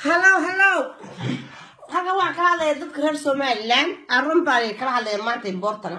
hallow hallow halkan waxaan ka hadlaya dadka reer somalilan arun baan kala hadlaya maanta importana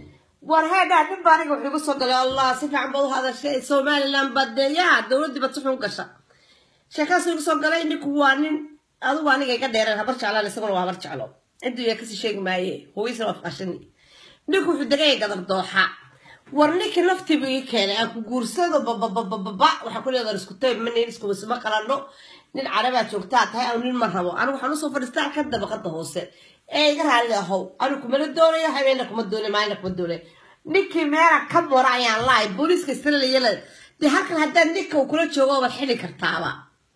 war heedhaa dhib baa aniga wuxuu igu soo galay allah si fiican baad u hadashay somalilan badeeyaha dowladdii bad si xun gasha sheekaasu igu soo galay ninku waa nin adigu aniga iga dheereen habar jeclaan isaguna waa habar jeclo ciduu yaa kasii sheegi maaye hooyisna waa faqashani ninku wuxuu degaya gadar dooxa war ninkii naftiibu ii keenay aan ku guursado bababababa waxaa ku leedahay isku tayb ma nin iskumasuma qalano nin carabaa joogtaa tahay anu nin ma rabo anigu waxaan usoo fadhiistaa ka dabaqada hoose ee iga raali ahow anigu kumala doonayo habeena kuma doonay maalina kuma doonay ninkii meela ka mora ayaan lahay booliiska israelayala dee halkan haddaad ninka uu kula joogo waad xili kartaaba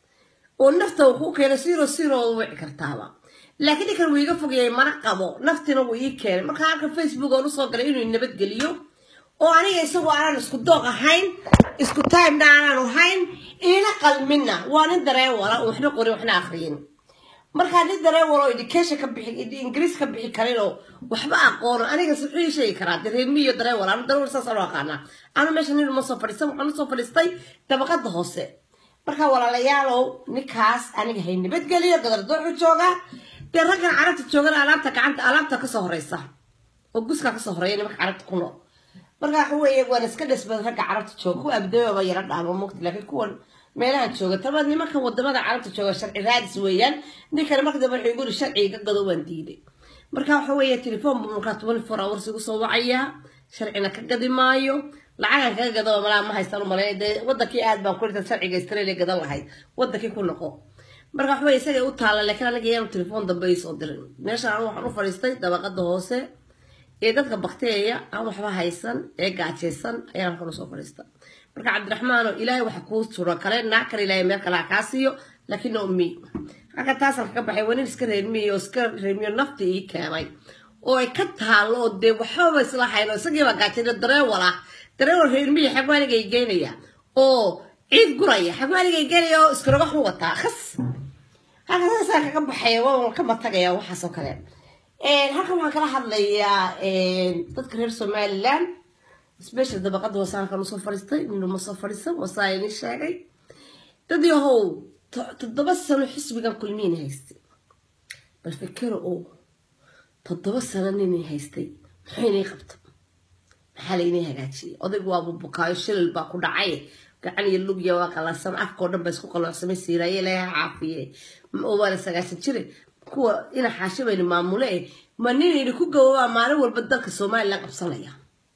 oo nafta uu kuu keeno siro siro u wici kartaaba laakiin ninkan wuu iga fogayay mana qabo naftina wuu ii keenay markaa halkan facebook oon usoo galay inuu nabadgeliyo oo aniga isagu aanan isku dooq ahayn isku timena aanan ahayn iina qalmina waa nin dareewala waxna qorin waxna akriyin markaa nin dareewalo education ka bixi ingiriis ka bixi karin oo waxba aqoono aniga wuxuu ii sheegi karaa dareemi iyo dareewal anu dareewal saas anu aqaanaa anu meesha nin uma soo fadhiisan waxaan usoo fadhiistay dabaqada hoose markaa walaalayaalow ninkaas aniga hay nabadgeliyo gadardooxu jooga dee raggan carabta joogana alaabta gacanta alaabta kasoo horeysa oo guskaa kasoo horeeya nimanka carabta ku nool marka waxa weeye waan iska dhisbad ragga carabta jooga kuwa abdababa yara dhaamo mugta laakiin kuwan meelahan jooga tabaad nimanka wadamada carabta jooga sharci raadis weeyaan ninkana marka dambe wuxuu igu sharciga gado waan diiday marka waxa weeye telefoon buu markaa twenty four hours igu soo wacayaa sharcina ka gadi maayo lacagan kaga gado malaa ma haystaan u malay dee wadankii aad baan kurinta sharciga australia gadan lahayd wadankii ku noqo marka waxa weye isaga u taala laakiin aniga yaanu telefoon dambe ii soo dirin meeshaan waxaan u fadhiistay dabaqada hoose ee dadka bakteeya aan waxba haysan ee gaajaysan ayaan halkan usoo fadhiista marka cabdiraxmaano ilaahay waxa kuu suran kale naag kale ilaahay meel kale ha kaa siiyo laakiin no mi halka taasaan kaga baxay waa nin iska reermiyo oo iska reermiyo nafti ii keenay oo ay ka taalo oo dee waxbaba isla hayno isagiiba gaajayna dareewal ah dareewal reermiyo xagwaaniga i geynaya oo ciid guraya xagwaaniga i geynaya oo iskaroga xu wataa khas halka taasaan kaga baxay waan ka matagaya waxaas oo kale halkan waxaan kala hadlayaa dadka reer somalilan special dabaqada hoose halkan usoo fadhiistay inuma soo fadhiisan wasaa ini sheegay dad yahow toddoba sano xisbigan kulmiin haystay bal fikero oo toddoba sano ninay haystay muxuu inay qabta maxaa laynay hagaajiyay odaygu waaba bukaayo shilal baa ku dhacay gacan iyo lugya waa qalansan afkao dhan ba isku qalloocsamay siiraaye ilaaha caafiye waa la sagaasan jire kuwa ina xaashibayna maamule eh ma ninayna ku gawabaa maalin walba dalka somalilan qabsanaya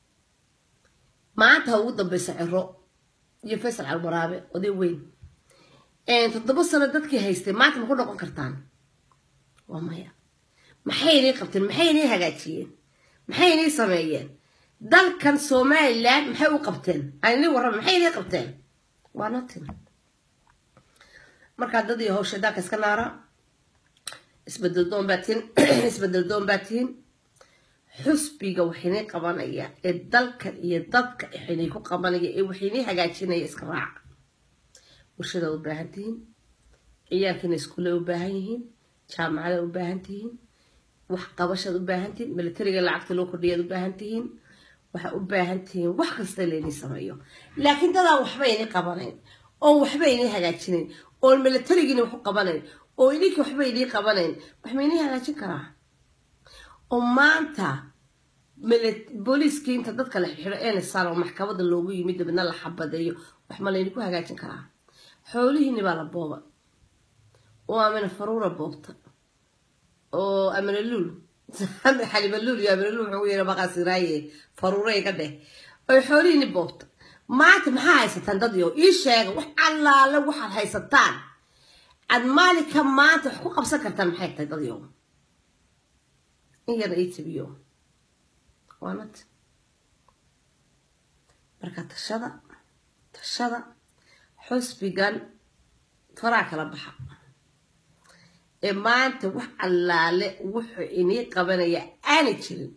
maanta ha ugu dambeysa ciro iyo faysal calmaraabe oday weyn toddoba sano dadkii haystay maanta ma ku noqon kartaan waa maya maxay inay qabteen maxay inay hagaajiyeen maxay inay sameeyeen dalkan somalilan maxay u qabteen aanini warraba maxay inay qabteen waa notin markaa dad iyo hawsha dalka iska naara isbedel doon baa tihin isbedel doon baa tihin xusbiga waxaynay qabanaya ee dalka iyo dadka waxaynay ku qabanaya ee waxaynay hagaajinaya iska raaca warshadaad u baahan tihiin ciyaalkiina iskuulle u baahan yihiin jaamacadaad u baahan tihiin wax qabashaad u baahan tihiin militariga lacagta loo kordhiyaad u baahan tihiin waxaa u baahan tihiin wax kasta laynay sameeyo laakiin dadaan waxba inay qabanayn oo waxba inay hagaajinayn oon militarigiina wax u qabanayn oo idinkii waxba idii qabanayn wax maynay hagaajin karaa oo maanta booliiskii inta dadka la xiro enesaan oo maxkamada loogu yimid dabadna la xabadeeyo wax ma laydinku hagaajin karaa xoolihiini baa la booba oo amina faruura boobta oo amina luul xaliba luul iyo amina luul wuxuu yara maqasiraaye faruura iga dheh oy xoolihiini boobta maanta maxaa haysataan dad yo ii sheega wax allaale waxaad haysataan aad maalinka maanta wax ku qabsan kartaan maxay tahay dad yo in yar ii tabiyo waanad marka tashada tashada xusbigan faraa kala baxa ee maanta wax allaale wuxuu inii qabanaya aanay jirin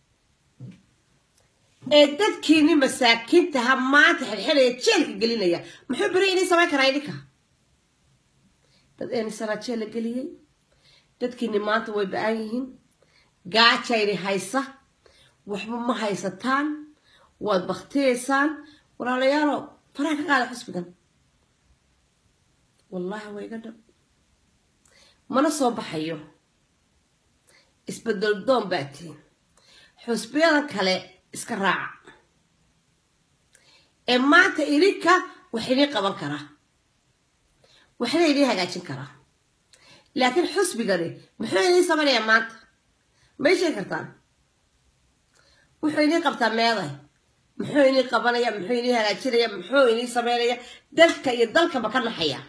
ee dadkiini masaakiintaha maanta xirxiraya jeelka gelinaya muxuu beri inii samayn karaa idinka dad eenisanaa jeel la geliyey dadkiini maanta way ba-an yihiin gaajayni haysa waxba ma haysataan waad baktiyaysaan walaalayaalo faraha ka qaada xusbigan wallaahi waa iga dhab mana soo baxayo isbedel doon baa tihin xusbiyadan kale iska raaca ee maanta idinka wax idin qaban karaa waxna idin hagaajin karaa laakiin xusbigani muxuu idiin samaynayaa maanta may sheegi kartaan wuxuu idiin qabtaa meeday muxuu idiin qabanaya muxuu idiin hagaajinaya muxuu idiin samaynaya dalka iyo dalkaba ka naxaya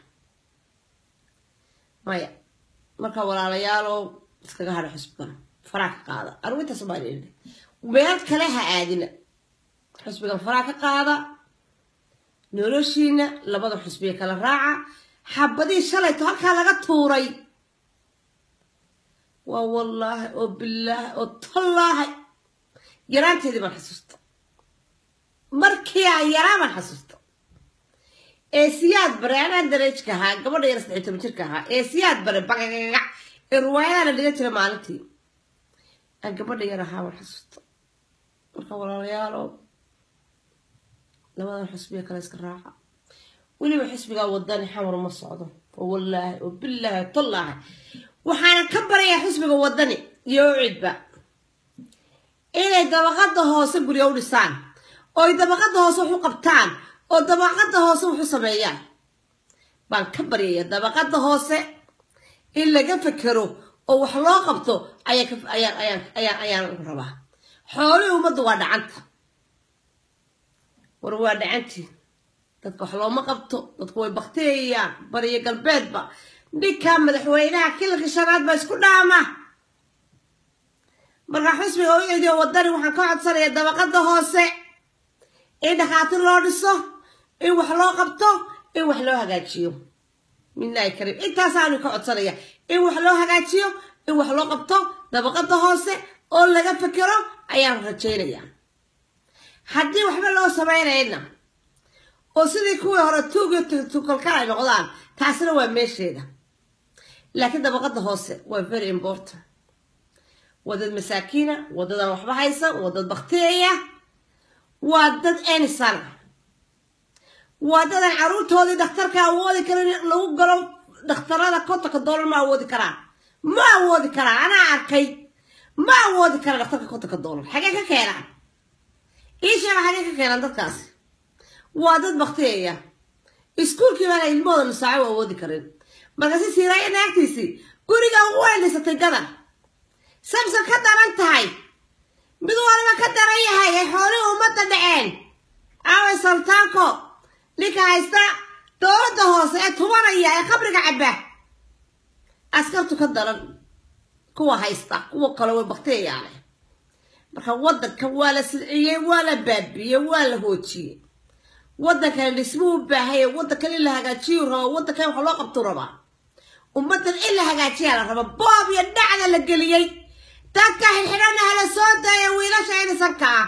maya marka walaalayaalow iskaga hadha xusbigan faraa ka qaada anigu intaas baan idhi meel kale ha aadina xusbigan faraa ka qaada noloshiina labada xusbiya kala raaca xabadihii shalayto halkaa laga tuuray waa wallaahi oo bilaahi oo tallaahi yaraanteedii baan xasuusta markii aan yaraa baan xasuusta ee siyaad bare anaan dareejka ahaa gabadha yar saddex toban jirka ahaa ee siyaad bare bagagagac ee ruwaayadaha la dhigan jira maalintii aan gabadha yar ahaa baan xasuusta marka walaalayaalo labadan xusbiya kale iska raaca weliba xisbigaa wadani xamar ma socdo oo wallaahi oo bilaahi tallaahi waxaana ka barayaa xisbiga wadani iyo ucidba inay dabaqada hoose guryo u dhisaan oo ay dabaqada hoose wax u qabtaan oo dabaqada hoose wax u sameeyaan baan ka baryaya dabaqada hoose in laga fekero oo wax loo qabto ayaan rabaa xoolihii ummadda waa dhacanta war waa dhacantii dadka wax looma qabto dadku way bakteeyayaan bariyo galbeedba ninkaa madaxweynaha kilalka shanaad baa isku dhaama markaa xusbiga u cediyo wadani waxaan ka codsanayaa dabaqada hoose in dhakhaatiir loo dhiso in wax loo qabto in wax loo hagaajiyo midnaahi kariim intaasaanu ka codsanaya in wax loo hagaajiyo in wax loo qabto dabaqada hoose oo laga fekero ayaan rajaynayaa haddii waxba loo samaynayna oo sidii kuwii hore tuugyo tukalkal ay noqdaan taasina waa meesheeda laakiin dabaqada hoose waa very important waa dad masaakiina waa dadaan waxba haysan waa dad bakteeya waa dad enisana waa dadaan caruurtoodii dhakhtarka awoodi karin lagu galo dhakhtarada kontonka doolar ma awoodi karaan ma awoodi karaan anaa arkay ma awoodi karaan dhakhtarka kontonka doolar xagee ka keenaan ii sheega xagee ka keenaan dadkaasi waa dad bakteeya iskuulkii baana ilmahooda nusaaco u awoodi karin markaasi siiraaya naagtiisii guriga ugu weendhisatay gadan samson ka daran tahay mid waliba ka daran yahay ay xoolihii ummadda dhaceen aaway sultaanko ninka haysta dowladda hoose ee tubanaya ee qabriga cabba askartu ka daran kuwa haysta kuwa kale way bakteeyaane marka waddanka waa la sidciyey waa la baabiyey waa la hoojiyey waddankan dhismuu u baahaya waddankan in la hagaajiyu raba waddankan wax loo qabtuu rabaa ummaddan in la hagaajiyaa la raba boob iyo dhacda la geliyey dadka xidxidhana hala soo daaya wiilasha inisanka ah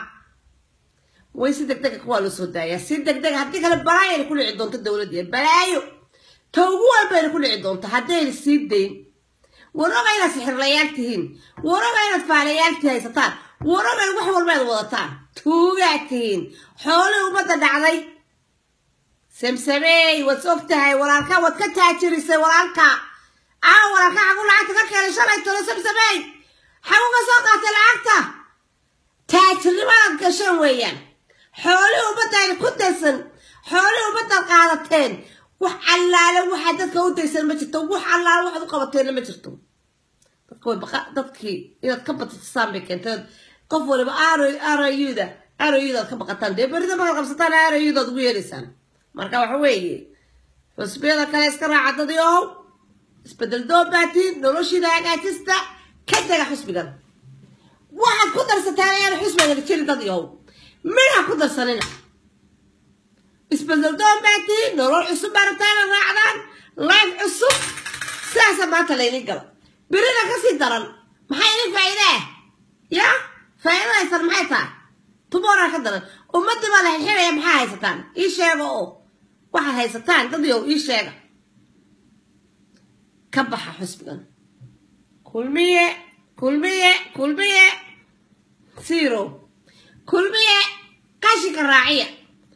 way si degdega kuwaa loo soo daayaa si degdega haddii kale balaayayna ku dhici doonto dowladda balaayo ta ugu walbayna ku dhici doonto haddayna sii dayn waroga inaad sixirlayaal tihiin waroga inaad faalayaal haysataan waroga wax walba aad wadataan tuugaad tihiin xoolihii ummadda dhacday samsameey waad og tahay walaalka waad ka taajirisay walaalka aa walaalka xagu lacagta ka keenay shalay tolo samsameey xagu ka soo qaatay lacagta taajirnimadaad gashan weeyaan xoolihii ummaddaayna ku daysan xoolihii ummaddaad qaadateen wax allaale waxaa dadka u daysan ma jirto wax allaale waxaad u qabateenna ma jirto dadka way baqa dadkii inaad ka batisaan bay keentay qof waliba arayuda arayudaad ka baqataan dee berida markaad qabsataan arayudaad ugu yeeraysaan marka waxa weeye xusbiyada kale iska raaca dadii ohow isbedel doobaatiin noloshiida hagaajista ka taga xusbigan waxaad ku darsataan ayaan xusbiga jirin dadii ohow midha ku darsanina isbedel doobaatiin nolol cusub baarataana raacdaan life cusub sidaasa maanta laynin gala berida kasii daran maxay idin faa'iidaa ya faa'iida haysan maxay tahay tumoraa ka daran ummadii baa la xirxiraya maxaa haysataan ii sheega oo waxaad haysataan dadiow ii sheega ka baxa xusbigan kulmiye kulmiye kulmiye zero kulmiye qashinka raaciya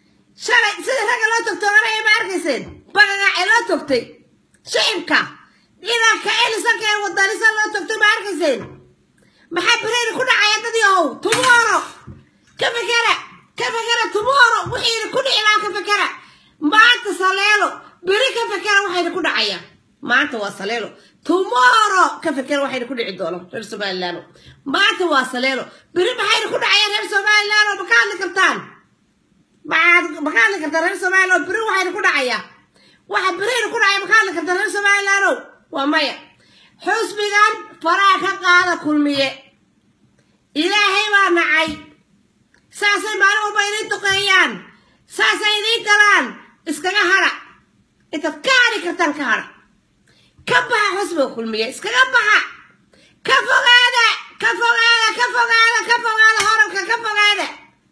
shalay sida ragga loo togtooganaya ma arkayseen bagagaace loo togtay shicibka inaa ka elisankeen wadanisa loo tagto ma arkayseen maxaa bereyna ku dhacaya dad yahow tumoro ka fekera ka fekera tumoro wixiina ku dhici lahaa ka fekera maanta saleelo beri ka fekera waxayna ku dhacaya maanta waa saleelo tumoro ka fekera waxayna ku dhici doono reer somaliland maanta waa saleelo beri maxayna ku dhacayaan reer somaliland ma ka hadli kartaan maxaad ma ka hadli kartaan reer somaliland beri waxayna ku dhacaya waxa bereyna ku dhacaya ma ka hadli kartaan reer somaliland waa maya xusbigan faraha ka qaada kulmiye ilaahay baa nacay saasay maalin walba idiin duqeeyaan saasay idiin galaan iskaga hadha intaad ka hadhi kartaan ka hadha ka baxa xusbiga kulmiye iskaga baxa ka fogaada ka fogaada ka fogaada ka fogaada horabka ka fogaada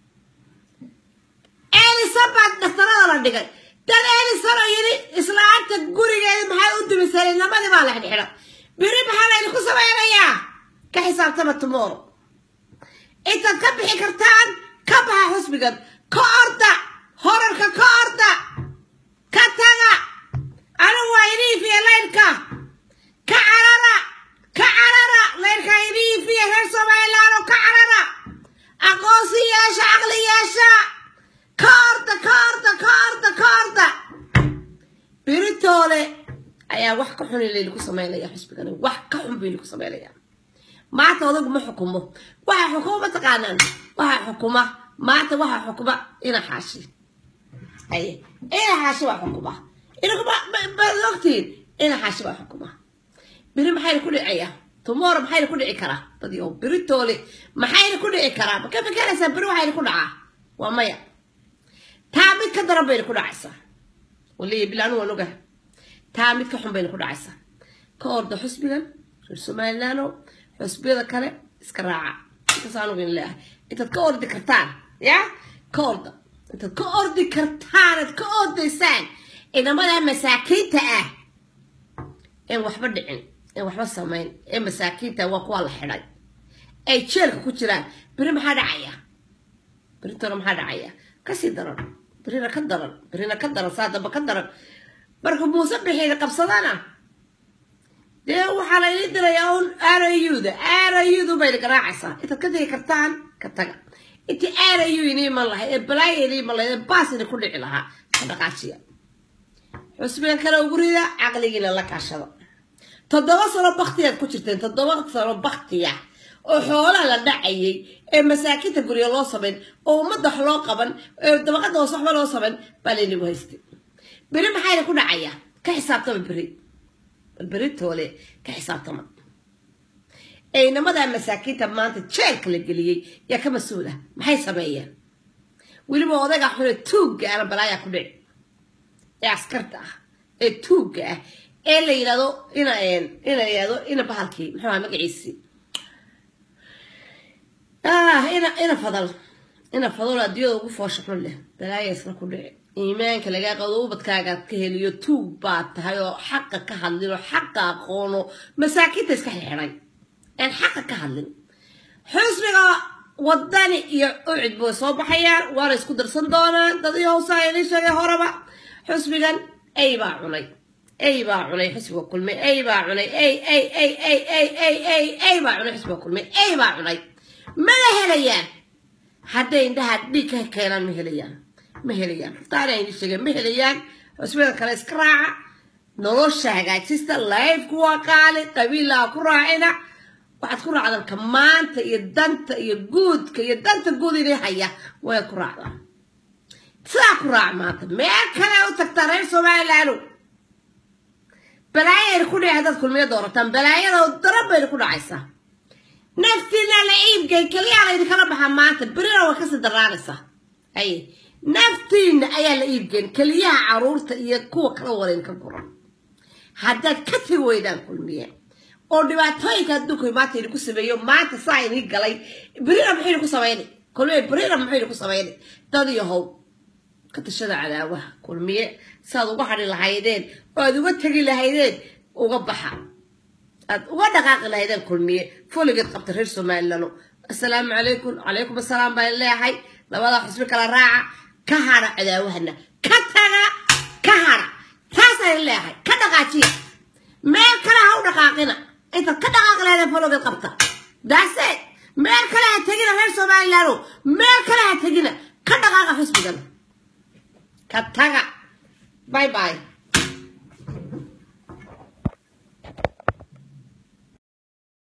elisan baa dhaktarada la dhigay dad elisan oo yidhi islaanta gurigeeda maxaa u dumisay namadii baa la xidhxidha beri maxaa la idinku samaynayaa ka xisaabtama tumoro intaad ka bixi kartaan ka baxa xusbigan ka orda horarka ka orda ka taga anigu waa idiifiya laydhka ka carara ka carara laydhka idiifiya reer somalilaano ka carara aqoonsi yeesha caqli yeesha ka orda ka orda ka orda ka orda beritoole ayaa wax ka xun laydinku samaynaya xusbigan wax ka xun bay idinku samaynaya maanta odagu ma xukumo waxa xukuma mataqaanaan waxa xukuma maanta waxa xukuma ina xaashi aye ina xaashi waa xukuma inabaad ogtihiin ina xaashi waa xukuma beri maxayna ku dhicaya tomorrow maxayna ku dhici karaa dadyo beritoole maxayna ku dhici karaa ma ka fikeraysaa beri waxayna ku dhacaa waa maya taa mid ka daran bayna ku dhacaysaa waliya bilaanu waan ogaha taa mid ka xun bayna ku dhacaysaa ka orda xusbigan reer somalilaano xusbiyada kale iska raaca intaas anugu in leeyahay intaad ka ordi kartaan ya ka orda intaad ka ordi kartaan aad ka ordaysaan ciidamada masaakiinta ah een waxba dhicin een waxba samayn ee masaakiinta waa kuwa la xidhay ay jeelka ku jiraan beri maxaa dhacaya berintona maxaa dhacaya kasii daran berina ka daran berina ka daran saa damba ka daran marka muuse bixiina qabsadana dee waxaa la idin dirayaa un arayuda arayudu bayna garaacaysaa intaad ka tegi kartaan ka taga intii arayu ini iman lahay ee balaaya ini iman lahay ee baas ina ku dhici lahaa ka dhaqaajiya xusbigan kale ugu rida caqligiina la kaashada toddoba sano baktiyaad ku jirteen toddoba sano baktiya oo xoolaha la dhacayay ee masaakiinta guryo loo samayn oo ummadda wax loo qaban ee dabaqada hoos waxba loo samayn baa laynagu haystay beri maxayna ku dhacaya ka xisaabtama beri beri toole ka xisaabtama eynamadaa masaakiinta maanta jeelka la geliyey yaa ka mas-uul ah maxay sameeyeen weliba odaga xune tuugga ana balaayaa ku dhici ee askarta ah ee tuugga ah ee la yidhahdo ina ina yidhahdo ina bahalkii muxuu aha magaciisi ina ina fadal ina fadal adduunyada ugu foosha xun leh balaaya isla ku dhici iimaanka lagaa qado ubadkaagaad ka heliyo tuug baad tahay oo xaqa ka hadlin oo xaqa aqoono masaakiinta iska xirxiday aan xaqa ka hadlin xusbiga wadani iyo ucid bay soo baxayaan waana isku darsan doonaan dad iyo hoosaa idin sheegay horeba xusbigan ay baa cunay ay baa cunay xusbiga kulmay ay baa cunay ay ay ay ay ay ay ay ay baa cunay xusbiga kulmay ay baa cunay mana helayaan hadday indhaha dhiig ka keenaan ma helayaan ma helayaan ruftaana idin sheegeen ma helayaan xusbiyada kale iska raaca nolosha hagaajista laifku waa qaali qabiilaha ku raacina waxaad ku raacdaan ka maanta iyo danta iyo guudka iyo danta guud idin haya waad ku raacdaan sidaa ku raac maanta meel kale u tagtaa reer somalilaano balaayayna ku dhici haddaad kulmiyo doorataan balaayada daran bayna ku dhacaysaa naftiina la iibgay keliyaa laydinkala baxaa maanta berina way kasii daraanaysaa haye naftiina ayaa la iibgeyn keliyaha caruurta iyo kuwa kala warayn ka guran haddaad ka tegi weydaan kulmiye oo dhibaatooyinka adduunka maanta idinku sameeyo maanta saa idin galay berina muxuu idinku samaynay kulmiye berina muxuu idinku samaynay dad yahow ka tashada cadaawaha kulmiye saaad uga hadhi lahaydeen oo aad uga tegi lahaydeen uga baxa aad uga dhaqaaqi lahaydeen kulmiye foligeed qabta reer somalilano assalaamu calaykum calaykum assalaam baan leeyahay labada xusbi kala raaca ka hadha cadaawahana ka taga ka hadha taasaan leeyahay ka dhaqaajiya meel kale ha u dhaqaaqina intaad ka dhaqaaq leedahay folowgeed qabta daase meel kale ha tegina reer somalilaano meel kale ha tegina ka dhaqaaqa xisbigan ka taga bye bye